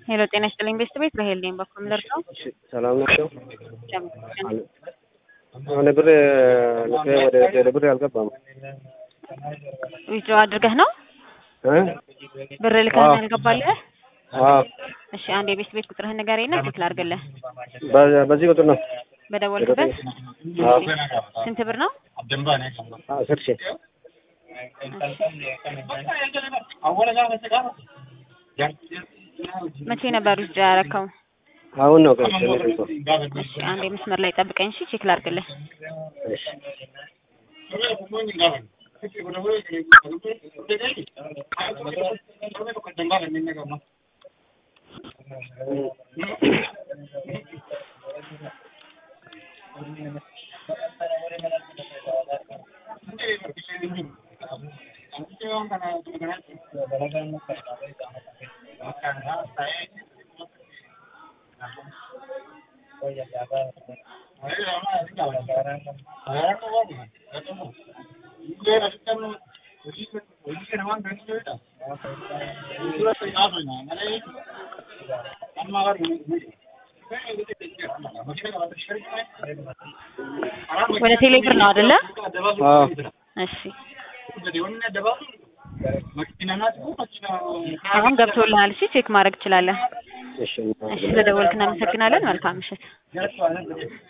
ሄሎ ጤና ይስጥልኝ ቤስት ቤት ራሄል ነኝ። በኩል ደርሰው ሰላም ናቸው። አሁን ብር ልኬ ወደ ቴሌ ብር አልገባም። ዊዝድሮ አድርገህ ነው እ ብር ልከህ ነው ያልገባልህ? አዎ እሺ አንድ የቤስት ቤት ቁጥርህን ንገረኝና ቼክ ላድርግልህ። በ- በዚህ ቁጥር ነው በደወልክበት አዎ ስንት ብር ነው? አስር ሺህ መቼ ነበር ዊዝድሮ ያደረከው? አሁን ነው ቀን ትንሽ እንኳን እሺ አንድ መስመር ላይ ጠብቀኝ እሺ ቼክ ላድርግልህ። እሺ ወደ ቴሌ ብር ነው አይደለ? አዎ እሺ አሁን ገብቶልሃል። እሺ ቼክ ማድረግ ትችላለህ። እሺ እሺ ስለደወልክ እናመሰግናለን። መልካም ምሽት።